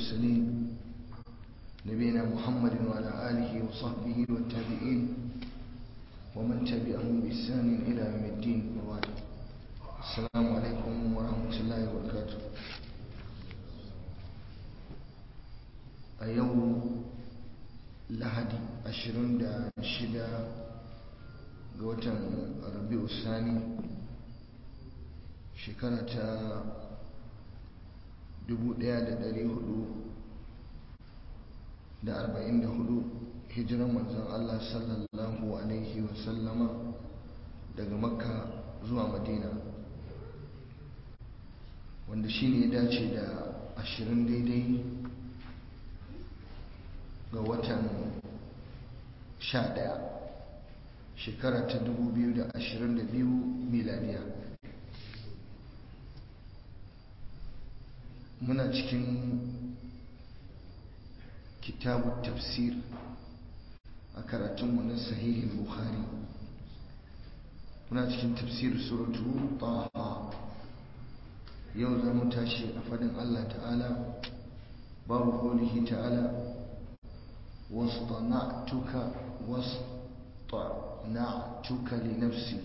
المرسلين نبينا محمد وعلى آله وصحبه والتابعين ومن تبعهم بإحسان إلى يوم الدين وبعد السلام عليكم ورحمة الله وبركاته أيوم lahadi 26 ga watan rabi'u sani shekara ta 1444 hijiran manzon Allah sallallahu alaihi wasallama daga makka zuwa madina wanda shi ne ya dace da 20 daidai ga watan 11 shekara ta 2022 miladiya muna cikin kitabu tafsir a karatunmu na sahihin bukhari muna cikin tafsir suratu taha yau za mu tashi a fadin allah ta'ala babu kolihi ta'ala واصطنعتك واصطنعتك لنفسي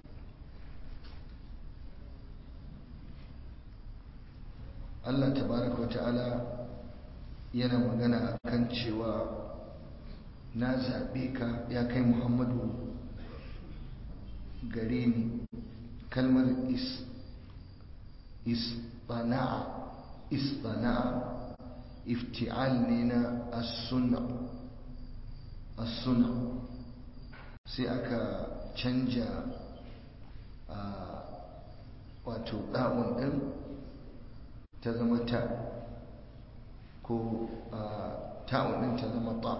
Allah tabaraka wa ta'ala yana magana akan cewa na zaɓe ka ya kai Muhammadu gare ni kalmar is isbana'a isbana'a ifti'al ne na as-sunna as-sunna sai aka canja a wato ɗa'un ɗin ta zama ta ko ta'un ɗin ta zama ta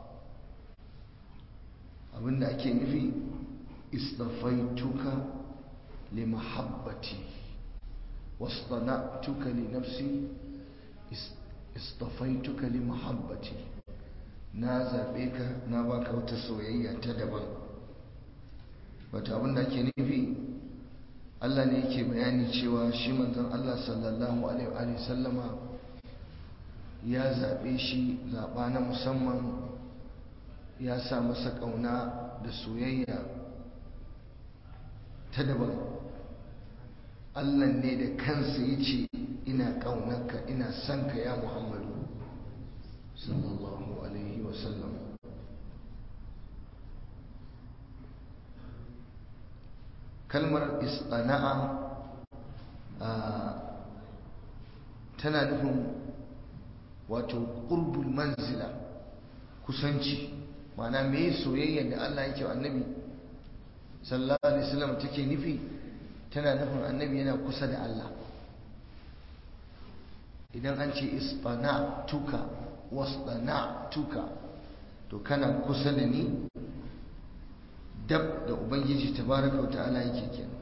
abinda ake nufi istafaituka li mahabbati wasana'tuka li nafsi istafaituka li mahabbati na zaɓe ka na baka wata soyayya ta daban wata abin da ake nufi Allah ne yake bayani cewa shi manzon Allah sallallahu alaihi sallama ya zaɓe shi zaɓa na musamman ya sa masa ƙauna da soyayya ta daban Allah ne da kansa ya ce ina ƙaunarka ina son ka ya Muhammadu sallallahu alaihi wasallam kalmar istana'a tana nufin wato ƙurbul manzila kusanci mana me soyayya da Allah yake wa annabi sallallahu alaihi wasallam take nufi tana nufin annabi yana kusa da Allah idan an ce istana tuka wasdana tuka to kana kusa da ni dab da ubangiji tabaraka wa ta'ala yake kenan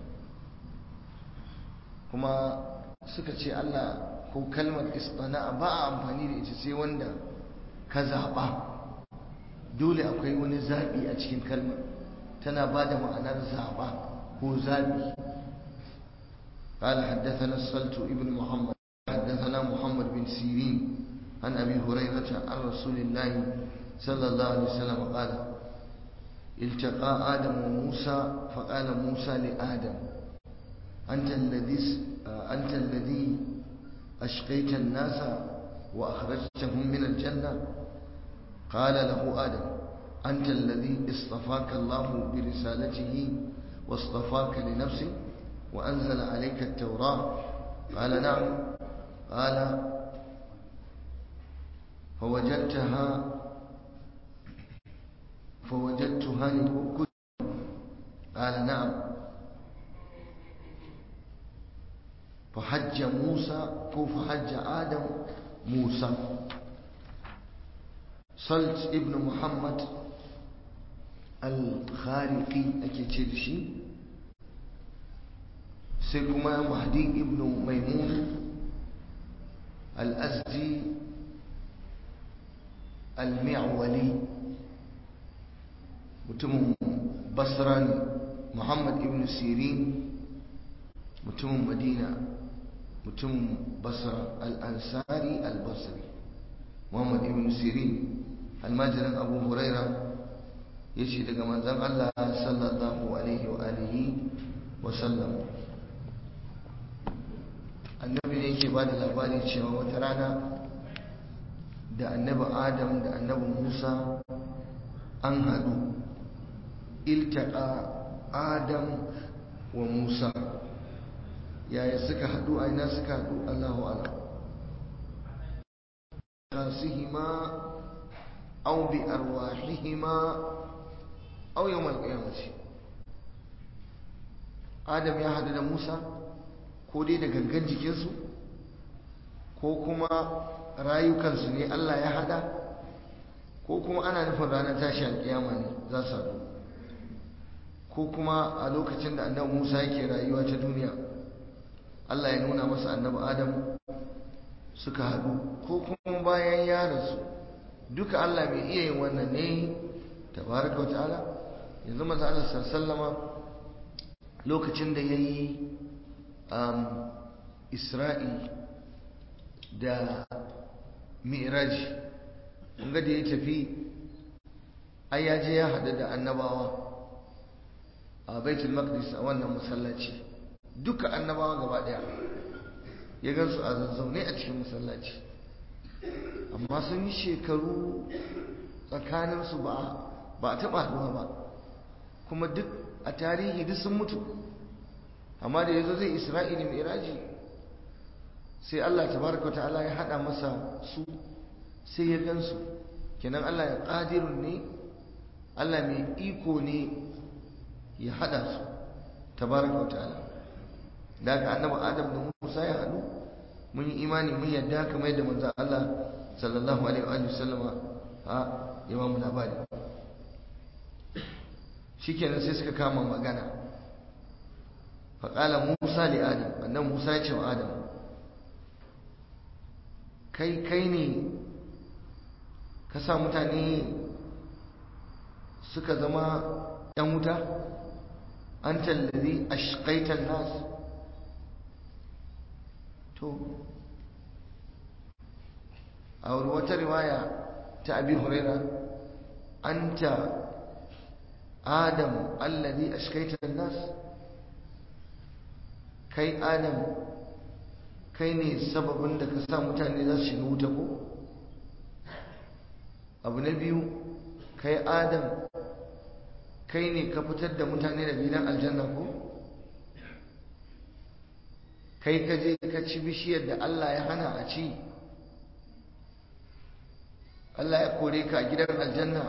kuma suka ce Allah ko kalmar istana ba a amfani da ita sai wanda ka zaɓa dole akwai wani zaɓi a cikin kalmar tana ba da ma'anar zaɓa ko zaɓi قال حدثنا السلت ابن محمد حدثنا محمد بن سيرين عن أبي هريرة عن رسول الله صلى الله عليه وسلم قال التقى آدم وموسى فقال موسى لآدم أنت الذي أنت الذي أشقيت الناس وأخرجتهم من الجنة قال له آدم أنت الذي اصطفاك الله برسالته واصطفاك لنفسه وأنزل عليك التوراة قال نعم قال فوجدتها فوجدتها لكل قال نعم فحج موسى فحج آدم موسى صلت ابن محمد الخارقي أكيد شيء سيكما مهدي ابن ميمون الأزدي المعولي mutumin basra ne muhammad ibn sirin mutumin madina mutumin basra al'ansari al-basri muhammad ibn sirin almajirin abu huraira ya ce daga manzan allah sallallahu alaihi wa alihi wa sallam annabi ne yake ba da labari cewa wata rana da annabi adam da annabi musa an haɗu iltaka adam wa musa yaya suka haɗu a ina suka haɗu allahu ala kasihima au bi arwahihima au yawmal qiyamati adam ya haɗu da musa ko dai da gangan jikinsu ko kuma rayukansu ne Allah ya hada ko kuma ana nufin ranar tashi alkiyama ne za su haɗu ko kuma a lokacin da annabi Musa yake rayuwa ta duniya Allah ya nuna masa annabi Adam suka haɗu ko kuma bayan ya rasu duka Allah mai iya yin wannan ne tabaraka wata'ala yanzu maza Allah sallama lokacin da ya yi Isra'i da mi'raji ga da ya tafi ai ya je ya haɗu da annabawa a baitul maqdis a wannan masallaci duka annabawa gaba ɗaya ya gansu a zazzaune a cikin masallaci amma sun yi shekaru tsakaninsu ba ba a taɓa haɗuwa ba kuma duk a tarihi duk sun mutu amma da yazo zai isra'ili mi'raji sai Allah tabaraka ta'ala ya hada masa su sai ya gansu kenan Allah ya qadirun ne Allah mai iko ne ya hada su tabaraka ta'ala daga annabi Adam da Musa ya hadu mun yi imani mun yadda kamar yadda manzo Allah sallallahu alaihi wa sallama ha ya ba mu labari shikenan sai suka kama magana faƙala musa li adam annan musa ya ce wa adam kai kai ne ka sa mutane suka zama ‘yan wuta an tallazi a shikaitan nasu to a wata riwaya ta abi huraira an ta adam allazi a shikaitan nasu kai adam kai ne sababin da ka sa mutane za su shiga wuta ko abu na biyu kai adam kai ne ka fitar da mutane da gidan aljanna ko kai ka je ka ci bishiyar da Allah ya hana a ci Allah ya kore ka a gidan aljanna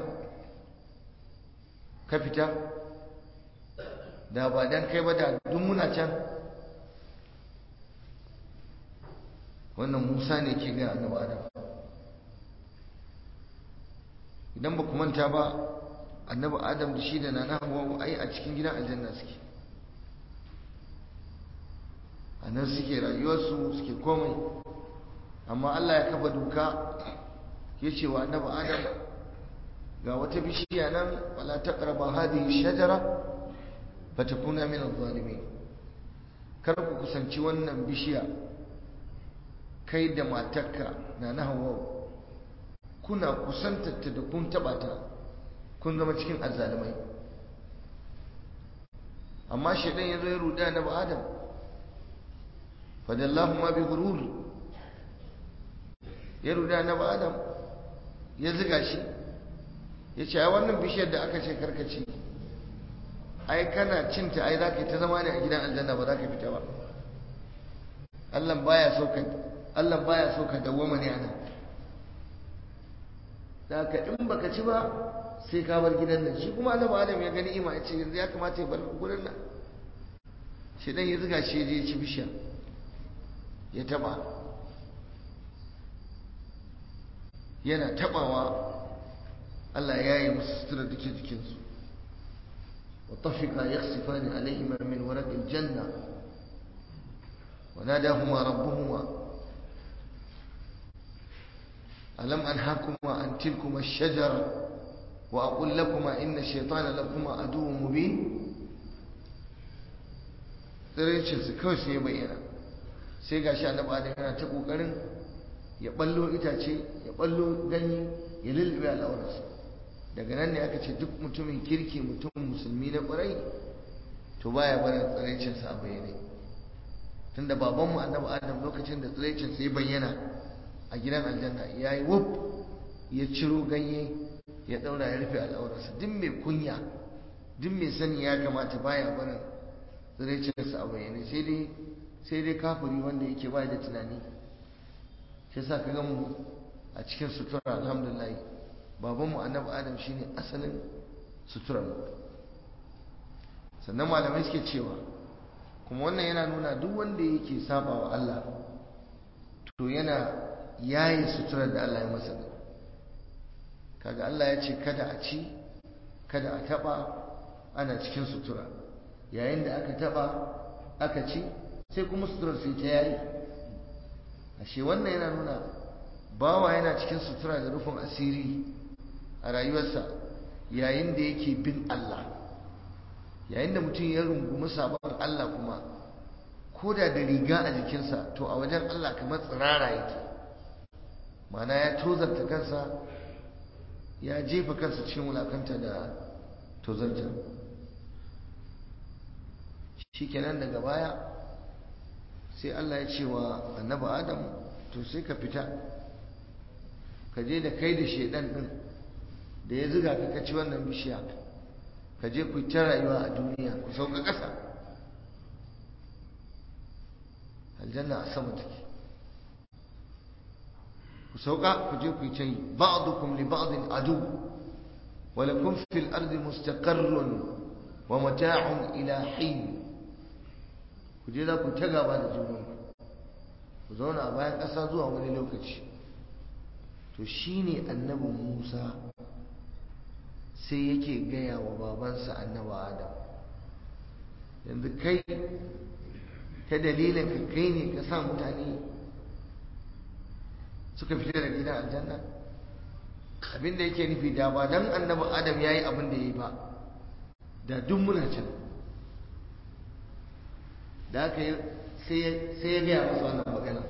ka fita da ba dan kai ba da duk muna can wannan musa ne ke ga annabi adam idan ba ku manta ba annabi adam da shi da nana hawa ai a cikin gidan aljanna suke a nan suke rayuwarsu suke komai amma allah ya kafa doka ya ce wa annabi adam ga wata bishiya nan wala taqraba hadhihi shajara fatakuna min adh-dhalimin kar ku kusanci wannan bishiya kai da matarka na na hawa kuna kusantarta da kun taba ta kun zama cikin azzalumai amma shaidan ya zo ya ruɗa na ba adam fadallahu ma bi gurur ya ruɗa na ba adam ya ziga shi ya ce ai wannan bishiyar da aka ce karkaci ai kana cinta ai za ka yi ta zama ne a gidan aljanna ba za ka fita ba Allah baya so ka Allah baya so ka dawwama ne anan da ka in baka ci ba sai ka bar gidan nan shi kuma annabi Adam ya gani ima ya ce yanzu ya kamata ya bar gurin nan shi dan ya zuga shi je ya ci bishiya ya taba yana tabawa Allah ya yi musu sutura da ke jikinsu wa tafika yakhsifani alaihima min waraqil janna وناداهما ربهما ألم أنهاكما عن تلكما الشجرة وأقول لكما إن الشيطان لكما عدو مبين tsiraicinsu kawai sai bayyana sai ga shi annabi adam yana ta kokarin ya ballo itace ya ballo ganye ya lullube al'aurarsa daga nan ne aka ce duk mutumin kirki mutum musulmi na ƙwarai to baya barin tsiraicinsa a bayyane tunda babanmu annabi adam lokacin da tsiraicinsa ya bayyana a gidan aljanna ya yi wuf ya ciro ganye ya ɗaura ya rufe al'aurarsa duk mai kunya duk mai sani ya kamata baya barin tsiraicinsa a bayyane sai dai sai dai kafiri wanda yake ba da tunani shi sa ka mu a cikin sutura alhamdulillah babanmu annabi adam shine asalin suturar mu sannan malamai suke cewa kuma wannan yana nuna duk wanda yake saba wa Allah to yana yayi suturar da Allah ya masa kaga Allah ya ce kada a ci kada a taba ana cikin sutura yayin da aka taba aka ci sai kuma suturar sai ta yayi ashe wannan yana nuna bawa yana cikin sutura da rufin asiri a rayuwarsa yayin da yake bin Allah yayin da mutum ya rungumi sabon Allah kuma ko da da riga a jikinsa to a wajen Allah kamar tsirara yake mana ya tozarta kansa ya jefa kansa cikin wulakanta da tozarta shi kenan daga baya sai Allah ya ce wa annabi Adam to sai ka fita ka je da kai da shedan din da ya ziga ka kaci wannan bishiya ka je ku ta rayuwa a duniya ku sauka ƙasa aljanna a sama take ku sauka ku je ku yi ta yi ba'dukum li ba'din adu wa lakum fil ardi mustaqarrun wa mata'un ila hin ku je za ku ta gaba da junanku ku zauna a bayan ƙasa zuwa wani lokaci to shine annabin Musa sai yake gaya wa babansa annaba Adam yanzu kai ta dalilin ka kai ne ka sa mutane suka fita da gidan aljanna abinda yake nufi da ba dan annabi Adam yayi abin da yayi ba da duk muna can da aka yi sai ya gaya masa wannan magana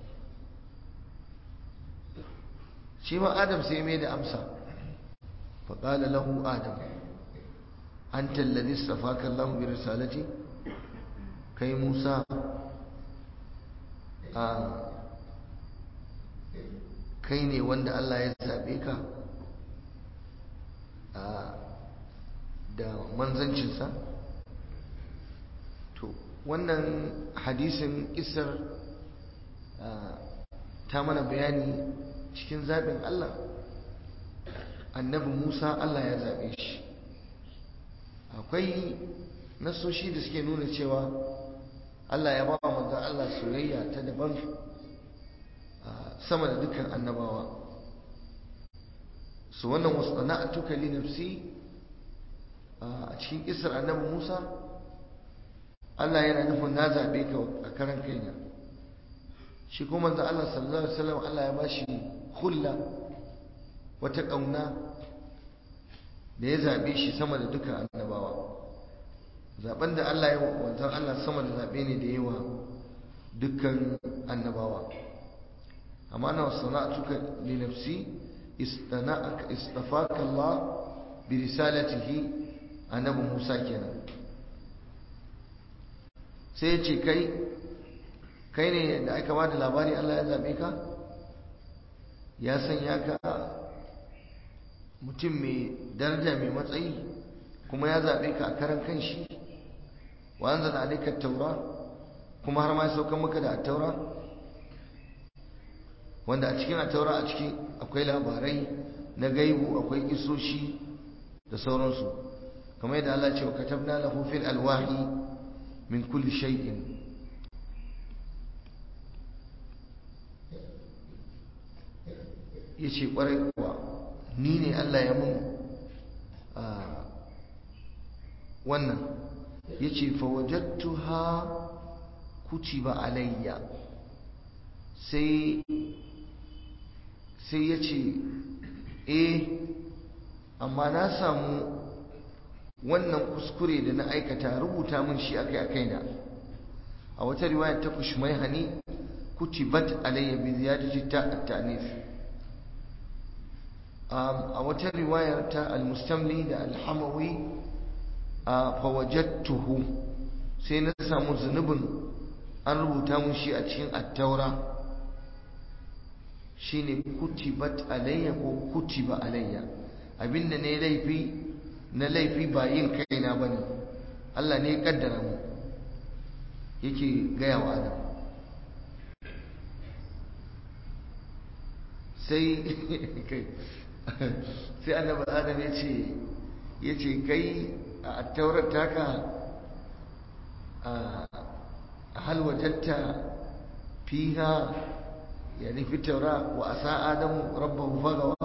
shi ma adam sai mai da amsa faƙala lahu adam an talladi stafaka Allah bi risalati kai Musa a kai ne wanda Allah ya zaɓe ka da manzancinsa to wannan hadisin isar ta mana bayani cikin zaɓin Allah annabi Musa Allah ya zaɓe shi akwai nasoshi da suke nuna cewa Allah ya ba wa manzan Allah soyayya ta daban sama da dukkan annabawa su wannan wasu sana'atuka li nafsi a cikin isar annabi Musa Allah yana nufin na zaɓe ka a karan kaina shi kuma manzo Allah sallallahu alaihi wasallam Allah ya bashi hulla wata ƙauna da ya zaɓe shi sama da dukkan annabawa zaɓen da Allah ya wanzan Allah sama da zaɓe ne da yawa dukkan annabawa amma na sana'atuka li nafsi istana'aka istafaka Allah bi risalatihi annabi Musa kenan sai ya ce kai kai ne da aka ba da labari Allah ya zaɓe ka ya sanya ka mutum mai daraja mai matsayi kuma ya zaɓe ka a karan kanshi wa an zana alaikar taura kuma har ma ya saukan maka da taura wanda a cikin taura a ciki akwai labarai na gaibu akwai isoshi da sauransu kamar yadda Allah ce wa katabna lahu fil alwahi min kulli shay'in yace kwarai kuwa ni ne Allah ya mun wannan yace fa wajadtuha kutiba alayya sai sai yace eh amma na samu wannan kuskure da na aikata rubuta min shi akai a kaina a wata riwaya ta kushmai hani kutibat alayya bi ziyadati ta at-ta'nif a wata riwayar ta al-mustamli da al-hamawi fa wajadtuhu sai na samu zunubin an rubuta mun shi a cikin at-taura shine kutibat alayya ko kutiba alayya abinda ne laifi na laifi ba yin kaina bane Allah ne ya kaddara mu yake gaya wa Adam sai kai sai annabi Adam ya ce ya ce kai a taurar taka a hal wajatta fiha يعني في التوراة وأساء آدم ربه فغوى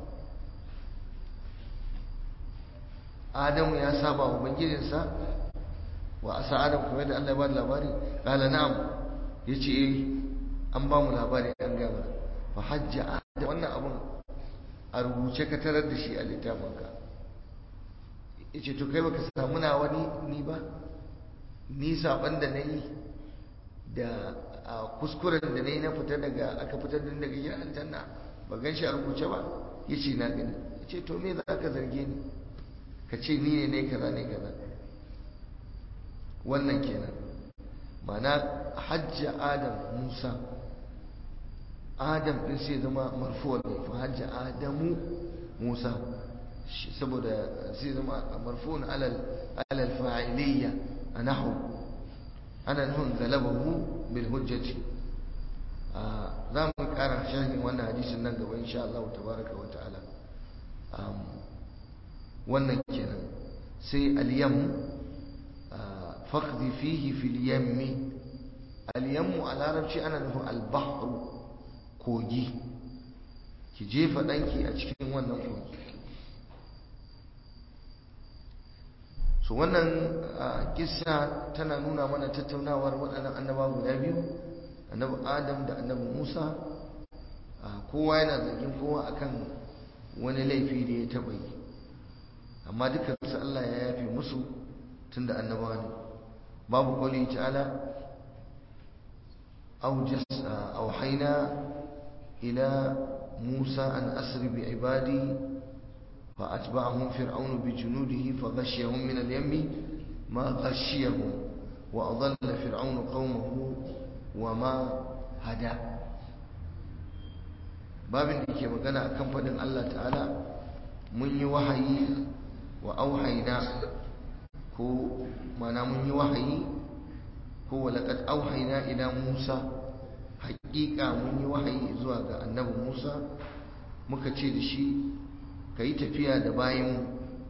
آدم يا سابا وبنجلسا وأساء آدم كما يدى الله يباد لاباري قال نعم يجي إيه أنبام لاباري أنقام فحج آدم وانا أبن أربوشك تردشي الاتامنك yace to kai baka samu na wani ni ba ni saban da nayi da a kuskuren da na yi na fita daga aka fitar da daga gidan aljanna ba gan shi a rubuce ba ya ce na gani ya ce to me za ka zarge ni ka ce ni ne ne kaza ne kaza wannan kenan mana hajja adam musa adam din sai zama marfuwa ne fa hajja adamu musa saboda sai zama marfuwan alal alal fa'iliyya a nahu ana nufin galabahu bil hujjati za mu kara sharhin wannan hadisin nan gaba insha Allah tabaraka wa ta'ala wannan kenan sai al-yam faqdi fihi fil yammi al-yam a larabci ana nufin al-bahr kogi ki jefa danki a cikin wannan kogi so wannan kissa tana nuna mana tattaunawar waɗannan annaba guda biyu annabi adam da annabi musa kowa yana zargin kowa akan wani laifi da ya taɓa yi amma dukansu allah ya yafe musu tun da annabawa ne babu kwali ta'ala auhaina ila musa an asri bi ibadi فأتبعهم فرعون بجنوده فغشيهم من اليم ما غشيهم وأضل فرعون قومه وما هدى babin da ke magana a kamfanin Allah ta'ala mun yi wahayi wa auhaina ko mana mun yi wahayi ko walaƙad auhaina ila Musa haƙiƙa mun yi wahayi zuwa ga annabi Musa muka ce da shi ka yi tafiya da bayanmu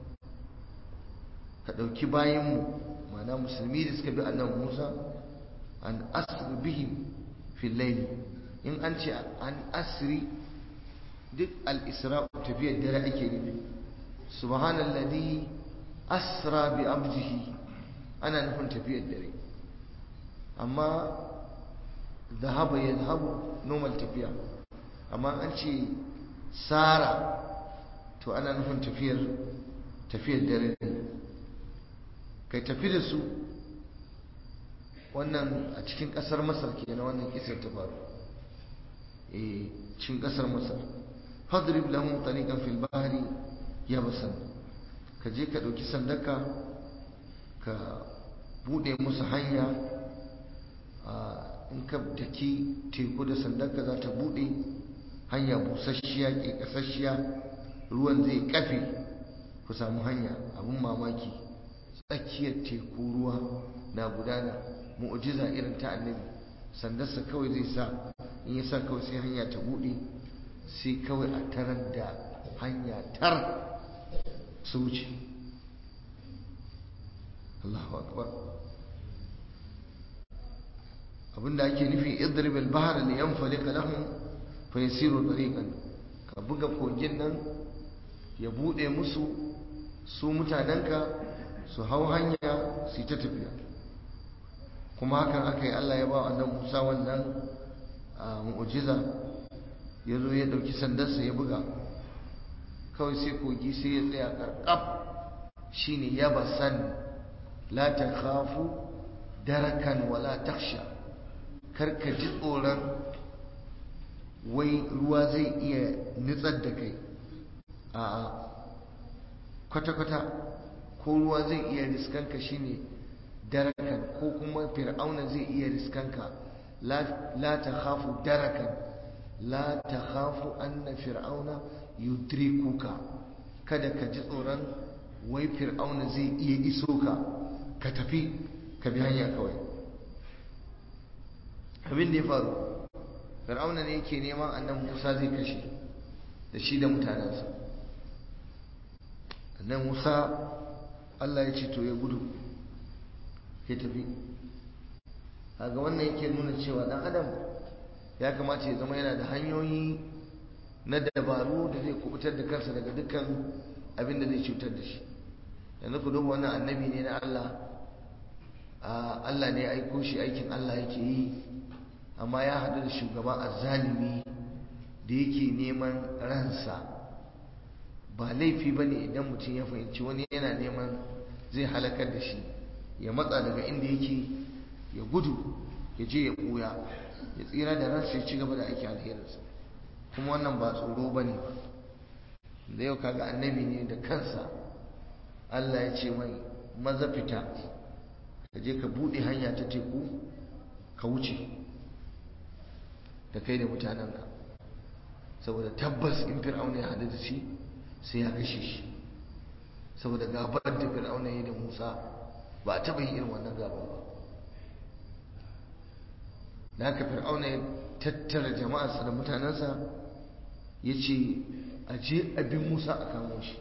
ka ɗauki bayanmu mana musulmi da suka bi annabi musa an asri bihim fil layli in an ce an asri duk al-isra tafiyar dare ake nufi subhanalladhi asra bi abdihi ana nufin tafiyar dare amma zahaba yadhhabu normal tafiya amma an ce sara to ana nufin tafiyar tafiyar dare ne kai tafi da su wannan a cikin kasar masar ke na wannan kisar ta faru eh cikin kasar masar fadrib lahum tariqan fil bahri yabasan ka je ka dauki sandaka ka bude musu hanya in ka daki teku da sandaka za ta bude hanya busasshiya ke kasasshiya ruwan zai kafe ku samu hanya abin mamaki tsakiyar teku ruwa na gudana mu'jiza irin ta annabi sandarsa kawai zai sa in ya sa kawai sai hanya ta bude sai kawai a tarar da hanya tar su wuce Allahu akbar abinda ake nufi idrib al-bahr li yanfaliq lahum fa yasiru tariqan ka buga kogin nan ya bude musu su mutanenka su hau hanya su ta tafiya kuma hakan aka yi Allah ya ba annabi Musa wannan mu'jiza ya zo ya dauki sandarsa ya buga kawai sai kogi sai ya tsaya karkaf shine yabasan la takhafu darakan wala takhsha karka ji tsoron wai ruwa zai iya nitsar da kai a kwata-kwata ko ruwa zai iya riskanka shine darakan ko kuma fir'auna zai iya riskanka la ta khafu darakan la ta khafu anna fir'auna yudrikuka kada ka ji tsoron wai fir'auna zai iya iso ka ka tafi ka bi hanya kawai abin da ya faru fir'auna ne yake neman annan musa zai kashe da shi da mutanensa annan musa allah ya ce to ya gudu ya tafi ga wannan yake nuna cewa dan adam ya kamata ya zama yana da hanyoyi na dabaru da zai kubutar da kansa daga dukkan abin da zai cutar da shi yanzu ku duba wannan annabi ne na Allah Allah ne ya aiko shi aikin Allah yake yi amma ya haɗu da shugaba azzalimi da yake neman ransa ba laifi ba ne idan mutum ya fahimci wani yana neman zai halakar da shi ya matsa daga inda yake ya gudu ya je ya ɓuya ya tsira da ransa ya ci gaba da aiki alherinsa kuma wannan ba tsoro ba ne ba da yau kaga annabi ne da kansa Allah ya ce mai maza fita ka je ka buɗe hanya ta teku ka wuce da kai da mutanenka saboda tabbas in fir'auna ya haɗu da shi sai ya kashe shi saboda gabar da fir'auna ya da musa ba a taɓa yin irin wannan gabar ba da haka fir'auna ya tattara jama'arsa da mutanensa ya ce a je abin musa a kamo shi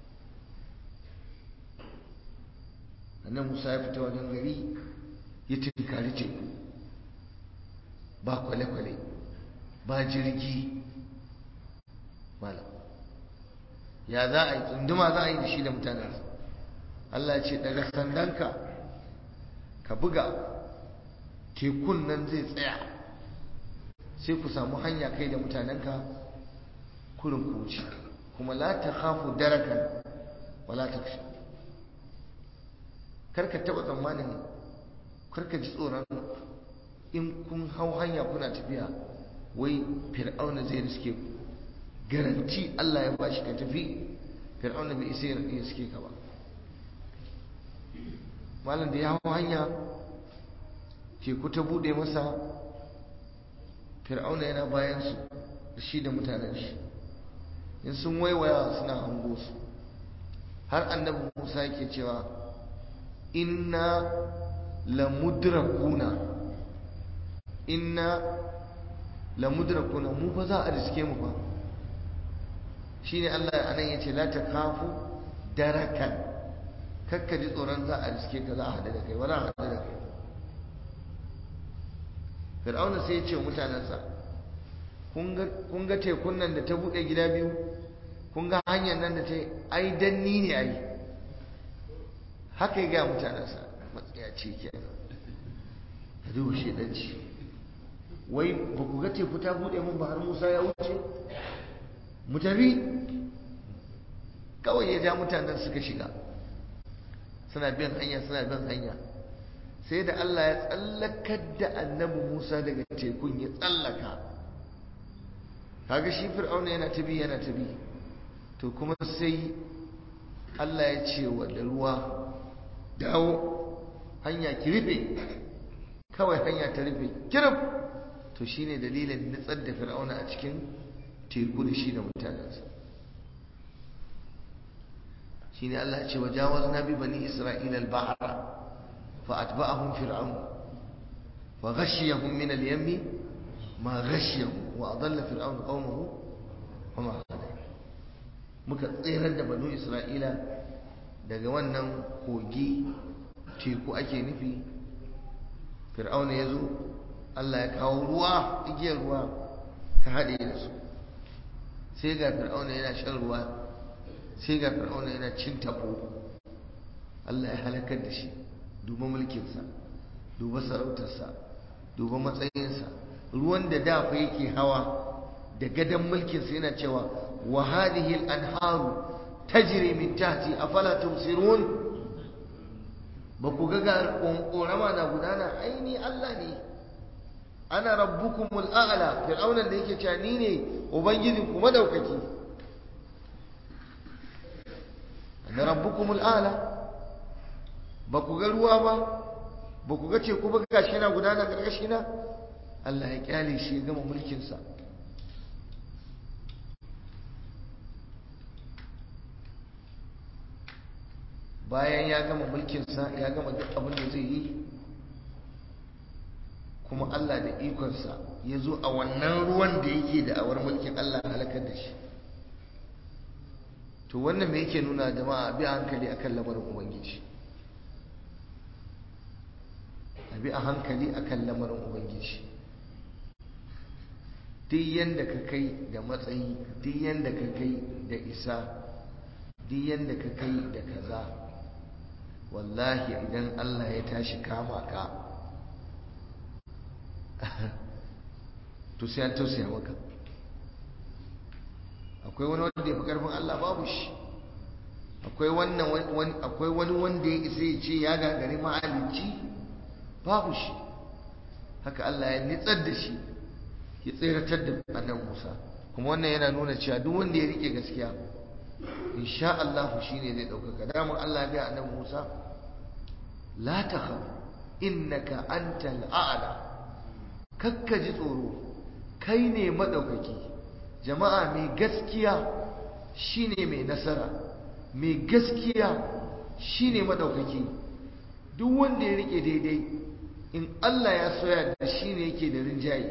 annan musa ya fita wajen gari ya tunkari teku ba kwale-kwale ba jirgi malam ya za a yi tsunduma za a yi da shi da mutanensa Allah ce daga sandanka ka buga tekun nan zai tsaya sai ku samu hanya kai da mutanenka kurin ku wuce kuma la ta khafu darakan wala ta fi karka taba tsammanin karka ji tsoron in kun hau hanya kuna tafiya wai fir'auna zai riske ku garanti Allah ya bashi ka tafi fir'auna bai isa ya riske ka ba malam da ya hau hanya teku ta bude masa fir'auna yana bayan su shi da mutanen shi in sun waiwaya suna hango su har annabi Musa yake cewa inna lamudrakuna inna lamudrakuna mu fa za a riske mu fa shine Allah anan yace la takafu darakan kakka ji tsoron za a riske ka za a hada da kai wala hada da kai Fir'auna sai ya ce mutanensa kun ga tekun nan da ta bude gida biyu kun ga hanyar nan da ta yi ai danni ne ai haka ya gaya mutanensa matsaya ce ke ka duba shedanci wai ba ku ga teku ta bude mun ba har musa ya wuce mu tafi kawai ya ja mutanen suka shiga suna bin hanya suna bin hanya sai da Allah ya tsallakar da annabi Musa daga tekun ya tsallaka kaga shi fir'auna yana tabi yana tabi to kuma sai Allah ya ce wa da ruwa dawo hanya ki rufe kawai hanya ta rufe kirif to shine dalilin nitsar da fir'auna a cikin teku da shi da mutanensa shine Allah ya ce wa jawazna bi bani isra'ila al-bahra fa atba'ahum fir'aun wa ghashiyahum min al-yammi ma ghashiyahum wa adalla fir'aun qaumahu wa ma hada muka tsirar da banu isra'ila daga wannan kogi teku ake nufi fir'auna ya zo Allah ya kawo ruwa igiyar ruwa ta haɗe da su sai ga fir'auna yana shan ruwa sai ga fir'auna yana cin tabo Allah ya halakar da shi duba mulkinsa duba sarautarsa duba matsayinsa ruwan da dafa yake hawa da gadon mulkinsa yana cewa wa hadhihi al-anharu tajri min tahti afala tumsirun ba ku ga ƙorama na gudana aini Allah ne ana rabbukumul a'la fir'aunan da yake cewa ni ne ubangijinku madaukaki ana rabbukumul a'la ba ku ga ruwa ba ba ku ga ce ku ba gashi na gudana gargashi na Allah ya kyale shi ya gama mulkinsa bayan ya gama mulkinsa ya gama duk abin da zai yi kuma Allah da ikonsa ya zo a wannan ruwan da yake da awar mulkin Allah halakar da shi to wannan me yake nuna jama'a bi hankali akan lamarin ubangiji a bi a hankali akan lamarin ubangiji duk yanda ka kai da matsayi duk yanda ka kai da isa duk yanda ka kai da kaza wallahi idan Allah ya tashi kama ka to sai an tausaya maka akwai wani wanda ya fi karfin Allah babu shi akwai wannan akwai wani wanda ya isa ya ce ya gagari mahalicci babu shi haka Allah ya nitsar da shi ya tseratar da annan Musa kuma wannan yana nuna cewa duk wanda ya rike gaskiya insha Allah shine zai ɗaukaka daman Allah ya ga annan Musa la takhaf innaka antal a'la kakka ji tsoro kai ne madaukaki jama'a mai gaskiya shine mai nasara mai gaskiya shine madaukaki duk wanda ya rike daidai in Allah ya soya da shi ne yake da rinjaye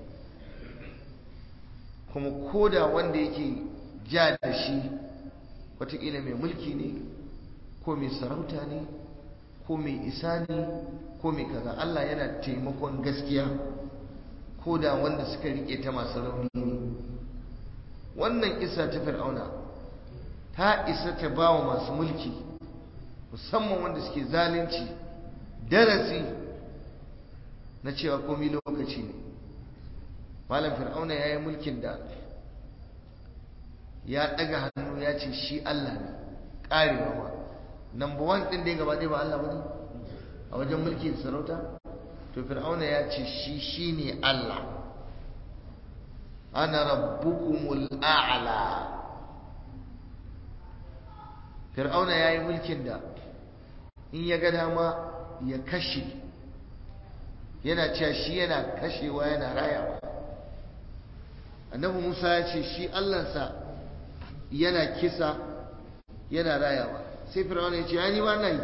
kuma koda wanda yake ja da shi watakila mai mulki ne ko mai sarauta ne ko mai isa ne ko mai kaza Allah yana taimakon gaskiya ko da wanda suka rike ta masu rauni ne wannan isa ta fir'auna ta isa ta ba wa masu mulki musamman wanda suke zalunci darasi na cewa komi lokaci ne malam fir'auna ya yi mulkin da ya ɗaga hannu ya ce shi Allah ne ƙarewa ma number one ɗin da ya gaba ɗaya ba Allah ba ne a wajen mulki da sarauta to fir'auna ya ce shi shi ne Allah ana rabbukumul a'la fir'auna ya yi mulkin da in ya ga dama ya kashe yana cewa shi yana kashewa yana rayawa annabi musa ya ce shi allansa yana kisa yana rayawa sai fir'auna ya ce ya ni ma na yi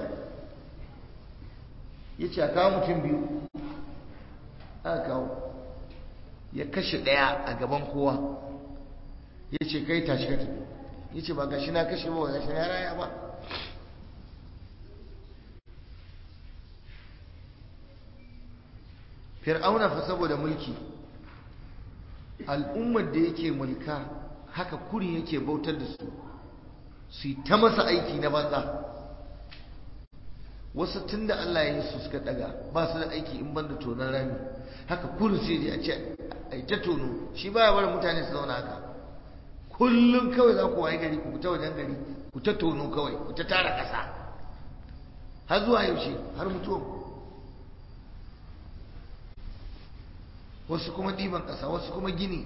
ya ce a kawo mutum biyu aka kawo ya kashe ɗaya a gaban kowa ya ce kai tashi ka tafi ya ce ba gashi na kashe ba gashi na raya ba fir'auna fa saboda mulki al'ummar da yake mulka haka kurin yake bautar da su su yi ta masa aiki na banza wasu tun da Allah ya yi su suka daga ba su da aiki in banda tonon rami haka kurin sai a ce a ta tono shi baya barin mutane su zauna haka kullum kawai za ku waye gari ku ta wajen gari ku ta tono kawai ku ta tara ƙasa har zuwa yaushe har mutuwa wasu kuma ɗiban ƙasa wasu kuma gini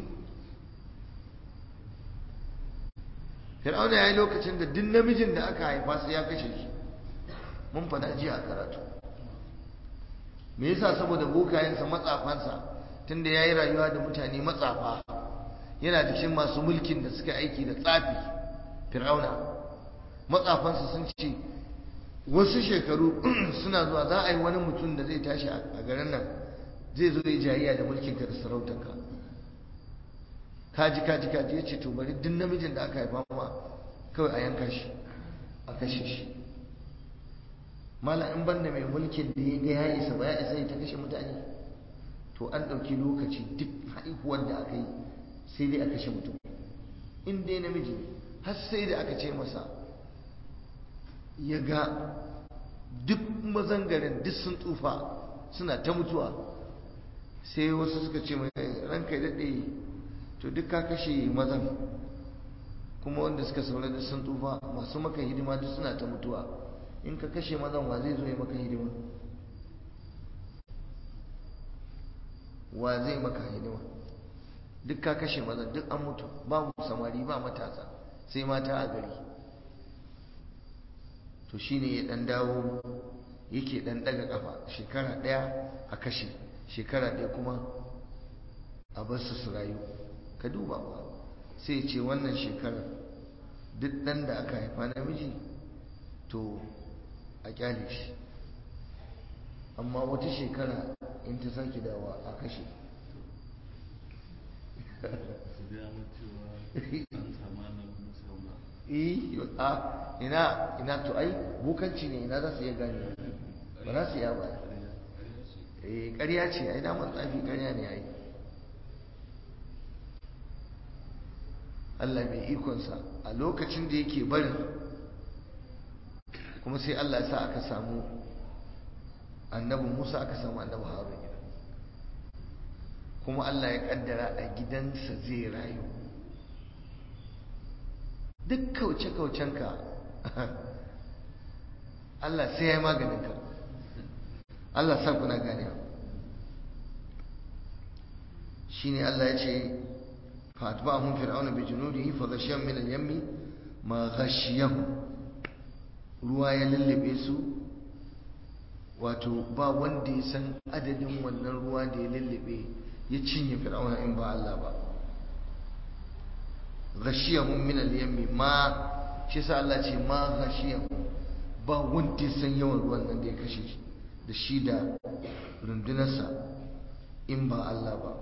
fir'auna ya yi lokacin da duk namijin da aka haifa su ya kashe shi mun fada jiya a karatu me yasa saboda bokayensa matsafansa tunda ya yi rayuwa da mutane matsafa yana da cikin masu mulkin da suka aiki da tsafi fir'auna matsafansa sun ce wasu shekaru suna zuwa za a yi wani mutum da zai tashi a garin nan zai zo ya jayayya da mulkin ka da sarautarka kaji kaji kaji ya ce to bari duk namijin da aka haifa ma kawai a yanka shi a kashe shi mala in banda mai mulkin da ya ga ya isa ba ya isa ya ta kashe mutane to an ɗauki lokaci duk haihuwar da aka yi sai dai a kashe mutum in dai namiji har sai da aka ce masa ya ga duk mazangarin duk sun tsufa suna ta mutuwa sai wasu suka ce mai ranka daɗe to duk ka kashe mazan kuma wanda suka saura da sun tsufa masu maka hidima duk suna ta mutuwa in ka kashe mazan wa zai zo ya maka hidima wa zai maka hidima duk ka kashe maza duk an mutu babu samari ba matasa sai mata a gari to shine ya dan dawo yake dan daga kafa shekara daya a kashe shekara daya kuma a bar su su rayu ka duba ba sai ce wannan shekarar duk dan da aka haifa namiji to a kyale shi amma wata shekara in ta sake dawa a kashe a ina ina to ai bukanci ne ina za su iya gane ba za su iya ba eh ƙarya ce ai naman tsafi ƙarya ne ai Allah mai ikonsa a lokacin da yake barin kuma sai Allah ya sa aka samu annabi Musa aka samu annabi Harun kuma Allah ya kaddara a gidansa zai rayu duk kauce-kaucenka Allah sai ya yi maganinka Allah sa kuna gane shi ne Allah ya ce fa'atba'ahum fir'auna bi junudihi fa ghashiyahum min al-yammi ma ghashiyahum ruwa ya lullube su wato ba wanda ya san adadin wannan ruwa da ya lullube ya cinye fir'auna in ba Allah ba ghashiyahum min al-yammi ma shi sa Allah ce ma ghashiyahum ba wanda ya san yawan ruwan nan da ya kashe shi da shi da rundunarsa in ba Allah ba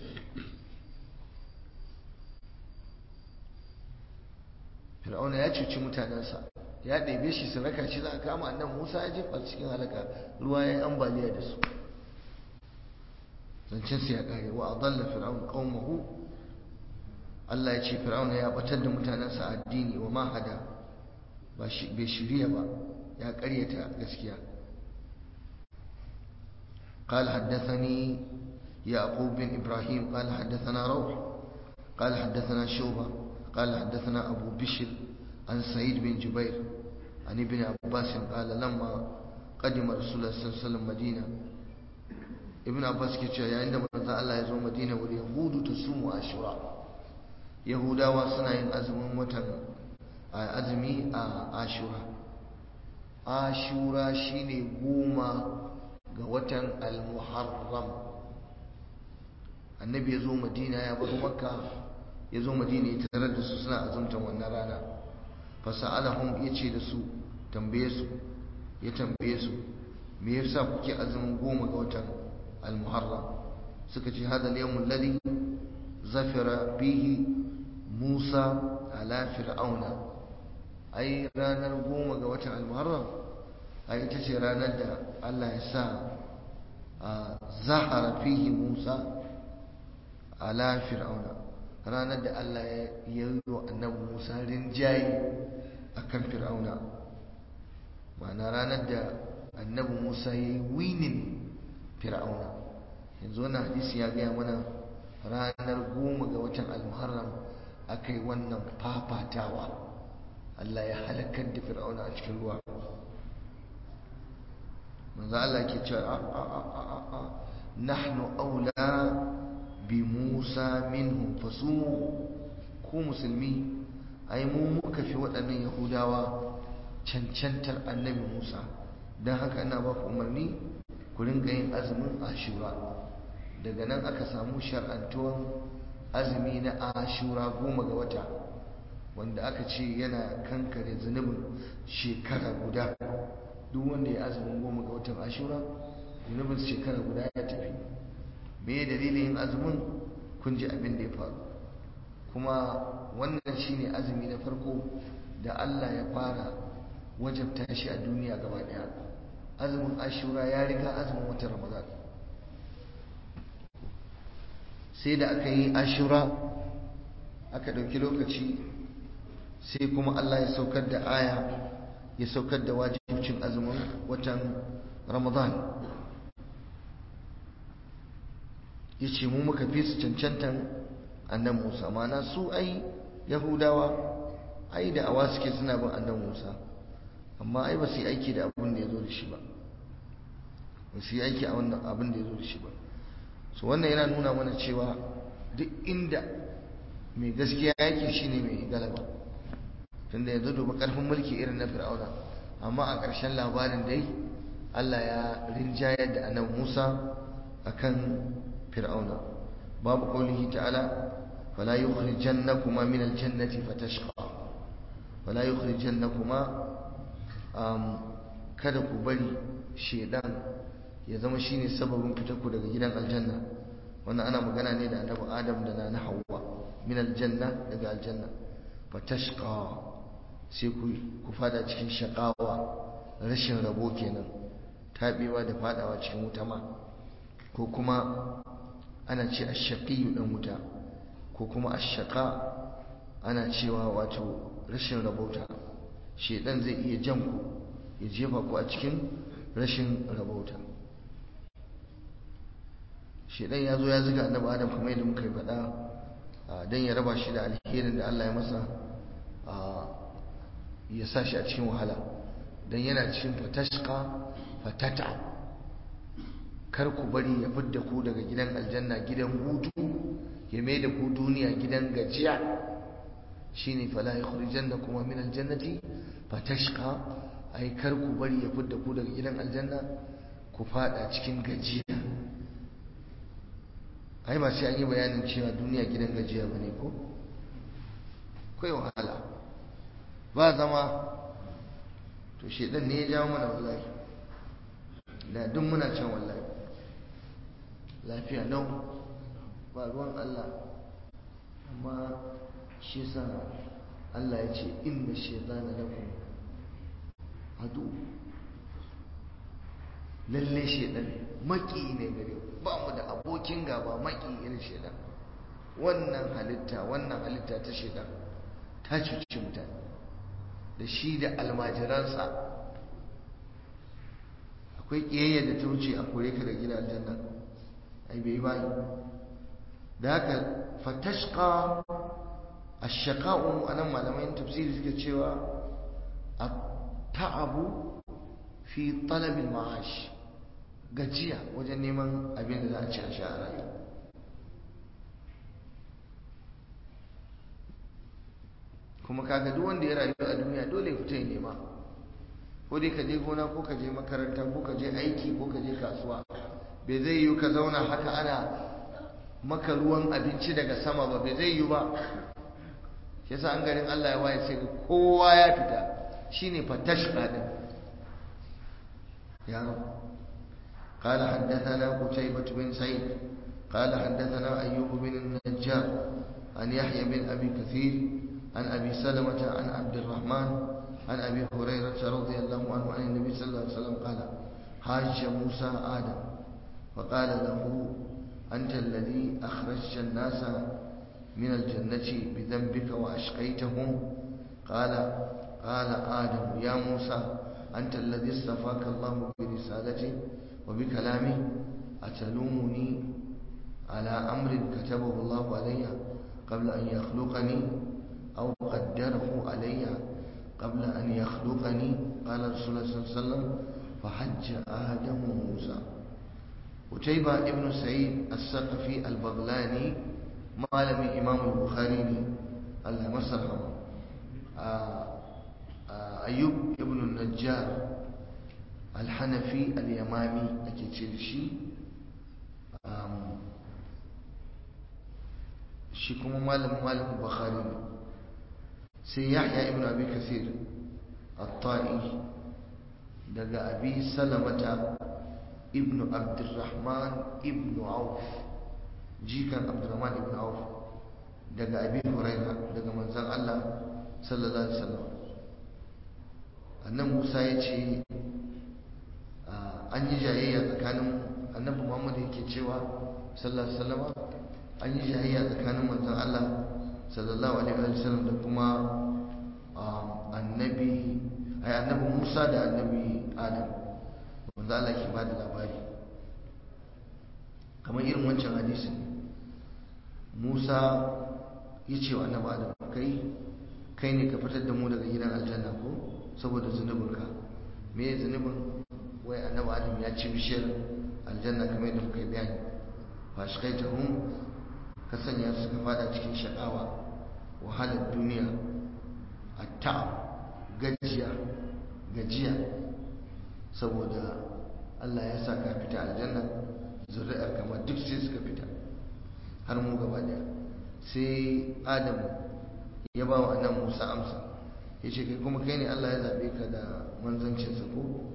fir'auna ya cuci mutanensa ya ɗebe shi su raka shi za a kama annan musa ya jefa cikin halaka ruwa ya yi ambaliya da su zancensu ya ƙare wa adalla fir'aun qaumahu Allah ya ce fir'auna ya batar da mutanensa a addini wa mahada bai shirya ba ya ƙaryata gaskiya قال حدثني يعقوب بن إبراهيم قال حدثنا روح قال حدثنا شوبة قال حدثنا أبو بشر عن سعيد بن جبير عن ابن عباس قال لما قدم رسول الله صلى الله عليه وسلم مدينة ابن عباس كيتشا عندما الله يزور مدينة واليهود تصوم عاشوراء يهودا وصنع أزم وتن أزمي عاشوراء عاشوراء شيني قوما ga watan al-muharram annabi ya zo madina ya bar makka ya zo madina ya tarar da su suna azumtan wannan rana fasa'alahum ya ce da su tambaye su ya tambaye su me yasa kuke azumin goma ga watan al-muharram suka ce hada al-yawmul ladhi zafira bihi musa ala fir'auna ai ranar goma ga watan al-muharram ai ita ce ranar da Allah ya sa zahara fihi Musa ala fir'auna ranar da Allah ya yi wa annabi Musa rinjaye akan fir'auna ma'ana ranar da annabi Musa ya yi winin fir'auna yanzu wannan hadisi ya gaya mana ranar goma ga watan al-muharram aka yi wannan fafatawa Allah ya halakar da fir'auna a cikin ruwa manzo Allah ke cewa a a a a a nahnu aula bi Musa minhum fasumu ku musulmi ai mu muka fi waɗannan yahudawa cancantar annabi Musa don haka ina ba ku umarni ku ringa yin azumin ashura daga nan aka samu shar'antuwan azumi na ashura goma ga wata wanda aka ce yana kankare zunubin shekara guda duk wanda ya azumin goma ga watan ashura zunubin shekara guda ya tafi me dalilin yin azumin kun ji abin da ya faru kuma wannan shine azumi na farko da Allah ya fara wajabta shi a duniya gaba daya azumin ashura ya riga azumin watan ramadan sai da aka yi ashura aka ɗauki lokaci sai kuma Allah ya saukar da aya ya saukar da wajibcin azumin watan ramadan ya ce mu muka fi su cancantan annan musa mana su ai yahudawa ai da awa suke suna bin annan musa amma ai ba su yi aiki da abin da ya zo da shi ba ba su yi aiki a wannan abin da ya zo da shi ba so wannan yana nuna mana cewa duk inda mai gaskiya yake shine mai galaba tunda yanzu duba karfin mulki irin na fir'auna amma a ƙarshen labarin dai Allah ya rinjayar da annabi Musa akan fir'auna babu qaulihi ta'ala fala yukhrijannakuma min aljannati fatashqa fala yukhrijannakuma um, kada ku bari shedan ya zama shine sababin fitarku daga gidan aljanna wannan ana magana ne da annabi Adam da na Hawwa min aljanna daga aljanna fatashqa sai ku ku fada cikin shaqawa rashin rabo kenan tabewa da fadawa cikin wuta ma ko kuma ana ce ash-shaqiyyu dan wuta ko kuma ash-shaqa ana cewa wato rashin rabauta shedan zai iya jan ku ya jefa ku a cikin rashin rabauta shedan ya zo ya zuga annabi adam kamar yadda muka yi faɗa don ya raba shi da alherin da Allah ya masa ya sa shi a cikin wahala don yana cikin fatashka fatata kar ku bari ya fidda ku daga gidan aljanna gidan hutu ya mai da ku duniya gidan gajiya shine fala yukhrijanna kuma min aljannati fatashqa ai kar ku bari ya fidda ku daga gidan aljanna ku fada cikin gajiya ai ba sai an yi bayanin cewa duniya gidan gajiya bane ko kai wahala ba zama to shedan ne ya jawo mana wallahi da duk muna can wallahi lafiya nau ba ruwan Allah amma shi sa Allah ya ce inna shaytana lakum adu lalle shaytan maki ne gare ba mu da abokin gaba maki irin shaytan wannan halitta wannan halitta ta shaytan ta cuci mutane da shi da almajiransa akwai kiyayya da ta wuce a kore ka da gidan aljanna ai bai bayi da haka fatashqa ash-shaqa'u anan malaman tafsiri suke cewa at-ta'abu fi talab al-ma'ash gajiya wajen neman abin da za a ci a sha a rayuwa kuma kaga duk wanda ya rayu a duniya dole ya fita ya nema ko dai ka je gona ko ka je makaranta ko ka je aiki ko ka je kasuwa bai zai yi ka zauna haka ana maka ruwan abinci daga sama ba bai zai yi ba shi yasa an garin Allah ya waye sai kowa ya fita shine fatashqa din ya قال حدثنا قتيبة بن سعيد قال حدثنا أيوب بن النجار عن يحيى بن أبي كثير عن أبي سلمة عن عبد الرحمن عن أبي هريرة رضي الله عنه عن النبي صلى الله عليه وسلم قال حاج موسى آدم فقال له أنت الذي أخرجت الناس من الجنة بذنبك وأشقيتهم قال قال آدم يا موسى أنت الذي اصطفاك الله برسالته وبكلامه أتلومني على أمر كتبه الله علي قبل أن يخلقني أو قدره علي قبل أن يخلقني قال رسول الله صلى الله عليه وسلم فحج آدم موسى وتيبة ابن سعيد السقفي البغلاني مالم إمام البخاري الله مسرهم أيوب ابن النجار الحنفي اليمامي أكيد شي shi kuma malamin malamin bukhari ne sai yahya ibn abi kasir at-ta'i daga abi salamata ibn abdurrahman ibn auf jikan abdurrahman ibn auf daga abi huraira daga manzon Allah sallallahu alaihi wasallam annan Musa ya ce an yi jayayya tsakanin annabi Muhammad yake cewa sallallahu alaihi wasallam an yi jayayya tsakanin manzon Allah sallallahu alaihi wasallam da kuma annabi ai annabi Musa da annabi Adam wanda Allah ke bada labari kamar irin wancan hadisin Musa ya ce wa annabi Adam kai kai ne ka fitar da mu daga gidan aljanna ko saboda zunubinka me ya zunubin wai annabi Adam ya ci bishiyar aljanna kamar yadda muka yi bayani fashkaitahum ka sanya su ka fada cikin shakawa wahalar duniya atta gajiya gajiya saboda Allah ya sa ka fita aljanna zuri'ar kamar duk sai suka fita har mu gaba daya sai Adamu ya ba wa nan Musa amsa ya ce kai kuma kai ne Allah ya zaɓe ka da manzancinsa ko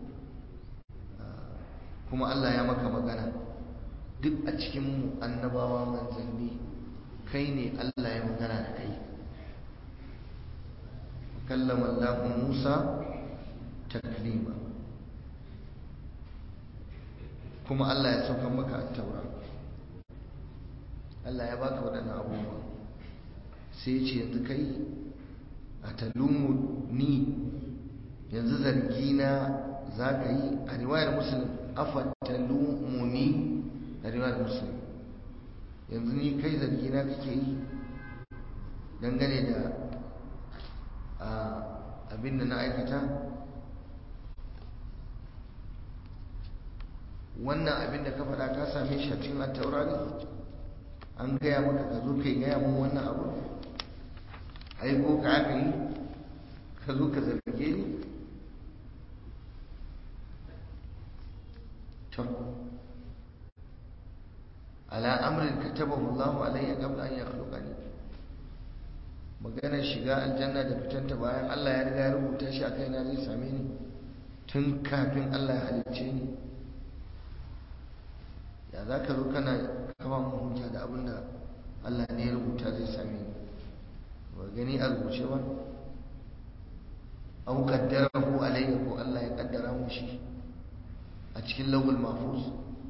kuma Allah ya maka magana duk a cikin annabawa manzanni kai ne Allah ya magana da kai kallama Allah Musa taklima kuma Allah ya sauka maka a taura Allah ya baka waɗannan abubuwa sai ce yanzu kai a talumu ni yanzu zargi na za ka yi a riwayar musulun afa talumu ni a riwayar musulun yanzu ni kai zargi na kake yi dangane da abin da na aikata wannan abin da ka faɗa ka same shi a cikin attaura ne an gaya maka ka zo kai gaya mun wannan abu aiko ka aka yi ka zo ka zarge ni to ala amrin katabahu Allahu alayya qabla an yakhluqani maganar shiga aljanna da fitanta bayan Allah ya riga ya rubuta shi a kaina zai same ni tun kafin Allah ya halicce ni ya za ka zo kana kama mu hujja da abin da Allah ne ya rubuta zai same ni ba gani a rubuce ba au qaddarahu alayya ko Allah ya kaddara mu shi a cikin lawul mahfuz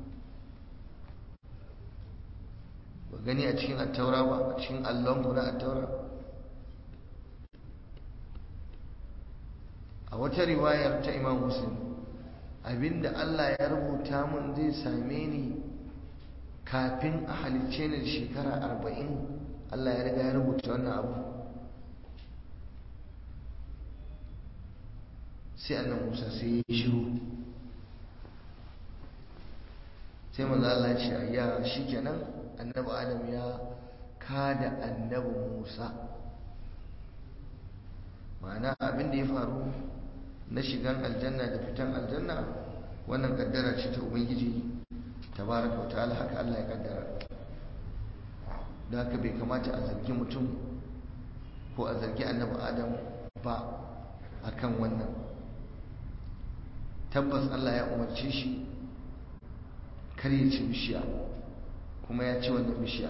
ba gani a cikin attaura ba a cikin allon na attaura a wata riwayar ta imam muslim abinda Allah ya rubuta mun zai same ni kafin a halicce ni da shekara arba'in Allah ya riga ya rubuta wannan abu sai annan musa sai ya shiru sai manzo Allah ya ce ayya shikenan annabi adam ya kada annabi musa ma'ana abin da ya faru na shigan aljanna da fitan aljanna wannan kaddara ce ta ubangiji tabaraka wa ta'ala haka Allah ya kaddara da haka bai kamata a zargi mutum ko a zargi annabi adam ba akan wannan tabbas Allah ya umarce shi kar ya ci bishiya kuma ya ci wannan bishiya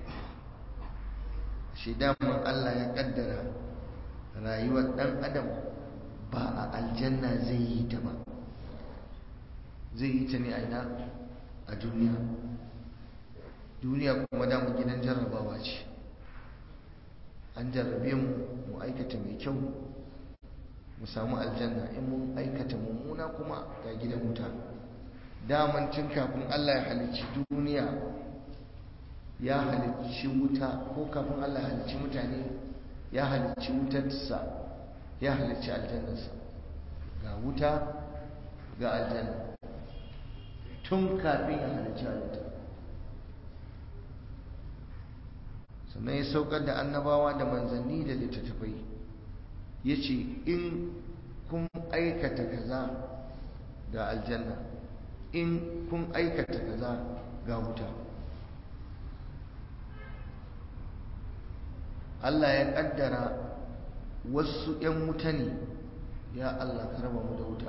shi daman Allah ya kaddara rayuwar dan adam ba a aljanna zai yi ta ba zai yi ta ne a ina a duniya duniya kuma damu gidan jarrabawa ce an jarrabe mu mu aikata mai kyau mu samu aljanna in mun aikata mummuna kuma ga gidan wuta daman tun kafin Allah ya halicci duniya ya halicci wuta ko kafin Allah ya halicci mutane ya halicci wutarsa ya halicci aljannarsa ga wuta ga aljanna tun kafin ya halicci halitta sannan ya saukar da annabawa da manzanni da littattafai ya ce in kun aikata kaza ga aljanna in kun aikata kaza ga wuta Allah ya kaddara wasu 'yan wuta ne ya Allah ka raba mu da wuta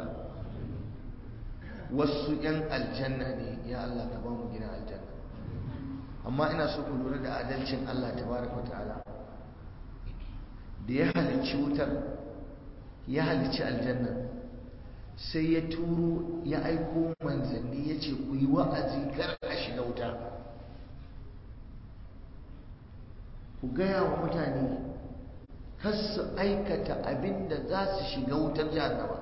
wasu 'yan aljanna ne ya Allah ka ba mu gina aljanna amma ina so ku lura da adalcin Allah tabaraka ta'ala da ya halicci wutar ya halicci aljanna sai ya turo ya aiko manzanni ya ce ku yi wa'azi kar a shiga wuta ku gaya wa mutane kar su aikata abin da za su shiga wutar jahannama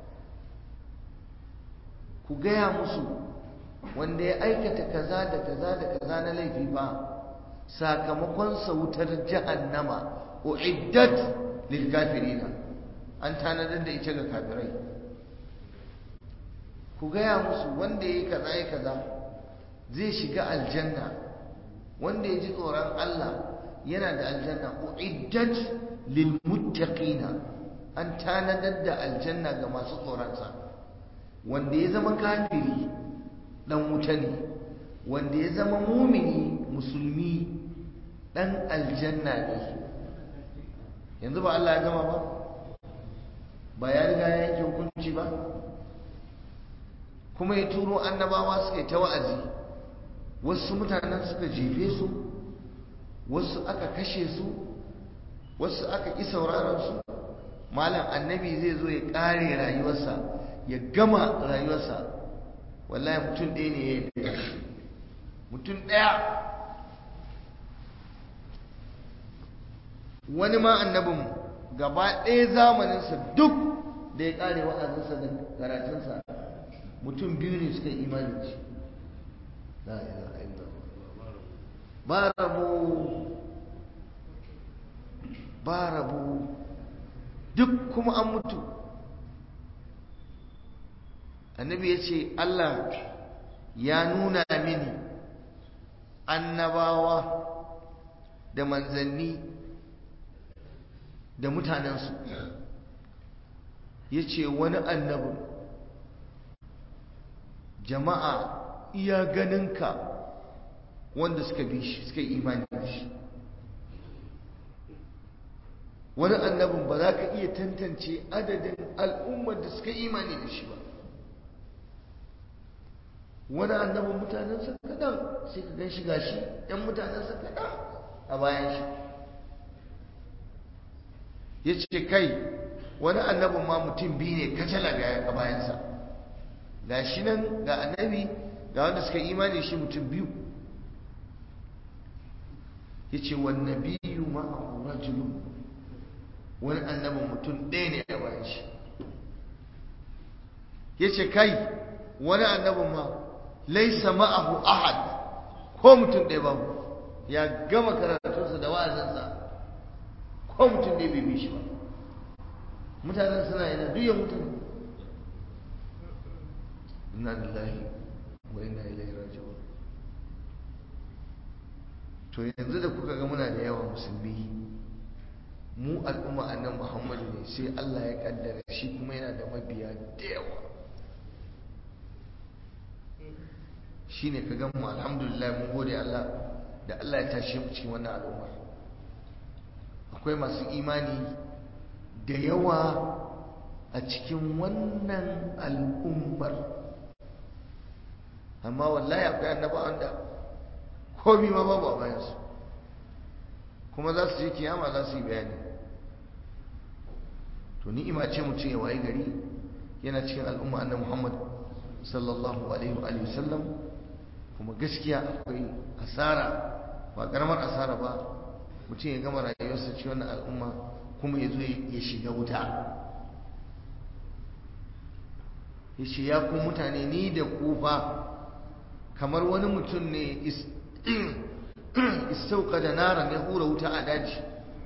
ku gaya musu wanda ya aikata kaza da kaza da kaza na laifi ba sakamakon sa wutar jahannama uiddat lil kafirina an tanadar da ita ga kafirai ku gaya musu wanda yayi kaza yayi kaza zai shiga aljanna wanda ya ji tsoron Allah yana da aljanna uiddat lil muttaqina an tanadar da aljanna ga masu tsoronsa wanda ya zama kafiri dan wuta ne wanda ya zama mumini musulmi dan aljanna ne yanzu ba Allah ya gama ba ba ya riga ya yanke hukunci ba kuma ya turo annabawa suka yi ta wa'azi wasu mutanen suka jefe su wasu aka kashe su wasu aka ƙi sauraron su malam annabi zai zo ya ƙare rayuwarsa ya gama rayuwarsa wallahi mutum ɗaya ne ya yi mutum ɗaya wani ma annabin gaba ɗaya zamaninsa duk da ya ƙare wa'azinsa da karatunsa mutum biyu ne suka yi imani da shi la ilaha illallah ba rabu ba rabu duk kuma an mutu annabi ya ce Allah ya nuna mini annabawa da manzanni da mutanensu ya ce wani annabin jama'a iya ganinka wanda suka bi shi suka yi imani da shi wani annabin ba za ka iya tantance adadin al'ummar da suka imani da shi ba wani annabin mutanensa kaɗan sai ka gan shi gashi ‘yan mutanensa kaɗan a bayan shi ya ce kai wani annabin ma mutum biyu ne kacala ga a bayansa ga shi nan ga annabi ga wanda suka imani shi mutum biyu ya ce wani biyu ma a rajulun wani annabin mutum ɗaya ne a bayan shi ya ce kai wani annabin ma laisa ma'ahu ahad ko mutum ɗaya babu ya gama karatunsa da wa'azinsa ko mutum ɗaya bai bi shi ba mutanen suna yana duk ya mutum inna lillahi wa inna ilaihi raji'un to yanzu da kuka ga muna da yawa musulmi mu al'umma annan muhammadu ne sai Allah ya kaddara shi kuma yana da mabiya da yawa shine ka gan mu alhamdulillah mun gode Allah da Allah ya tashe mu cikin wannan al'umma akwai masu imani da yawa a cikin wannan al'ummar amma wallahi akwai annabawan da komi ma babu a bayansu kuma za su je kiyama za su yi bayani to ni'ima ce mutum ya waye gari yana cikin al'umma annabi Muhammad sallallahu alaihi wa sallam kuma gaskiya akwai asara ba karamar asara ba mutum ya gama rayuwarsa cikin wannan al'umma kuma ya zo ya shiga wuta ya ce ya ku mutane ni da kufa kamar wani mutum ne istauka da naran ya hura wuta a daji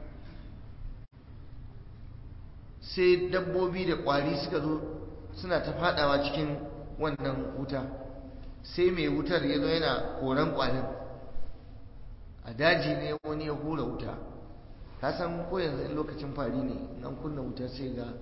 sai dabbobi da kwari suka zo suna ta fadawa cikin wannan wuta sai mai wutar ya zo yana koran kwarin a daji ne wani ya hura wuta ka san ko yanzu in lokacin fari ne nan kunna wuta sai ga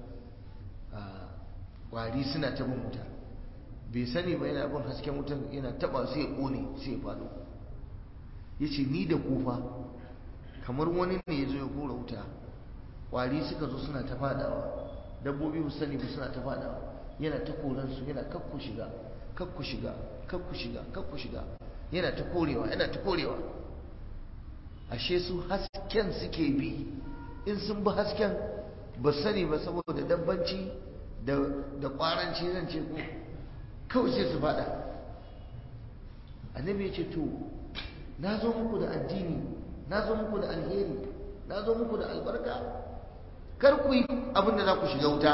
kwari suna ta bin wuta bai sani ba yana bin hasken wutar yana taba sai ya kone sai ya faɗo ya ce ni da kufa kamar wani ne ya zo ya hura wuta kwari suka zo suna ta fadawa dabbobi ba sani ba suna ta fadawa yana ta koransu yana kakku shiga kakku shiga kakku shiga kakku shiga yana ta korewa yana ta korewa ashe su hasken suke bi in sun bi hasken ba sani ba saboda dabbanci da kwaranci zan ce ko kawai sai su fada annabi ya ce to na zo muku da addini na zo muku da alheri na zo muku da albarka kar ku yi abin da za ku shiga wuta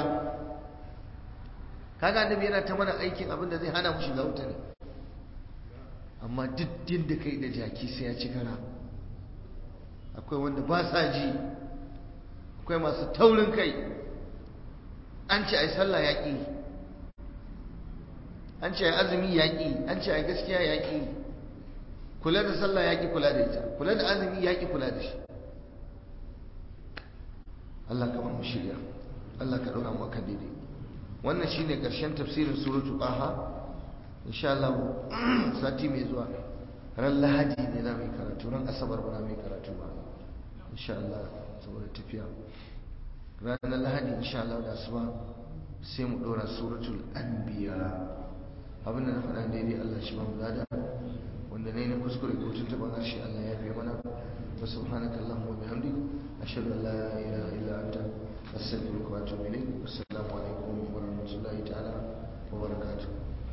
kaga annabi yana ta mana aikin abin da zai hana mu shiga wuta ne amma duk din da kai da jaki sai ya ci kara akwai wanda ba sa ji akwai masu taurin kai an ce ai sallah yaƙi an ce ai azumi yaƙi an ce ai gaskiya yaƙi kula da sallah ya ki kula da ita kula da azumi ya ki kula da shi Allah ka ba mu shirya Allah ka ɗora mu akan daidai wannan shine ƙarshen tafsirin suratu qaha insha Allah sati mai zuwa ran lahadi ne za mu yi karatu ran asabar ba za mu yi karatu ba insha Allah saboda tafiya ranar lahadi insha Allah da asuba sai mu ɗora suratul anbiya abinda na faɗa daidai Allah shi ba mu lada wanda ne na kuskure ko tuntuɓar harshe Allah ya fi mana wa subhanaka Allahumma wa bihamdik ashhadu an la ilaha illa anta astaghfiruka wa atubu ilayk assalamu alaikum wa rahmatullahi ta'ala wa barakatuh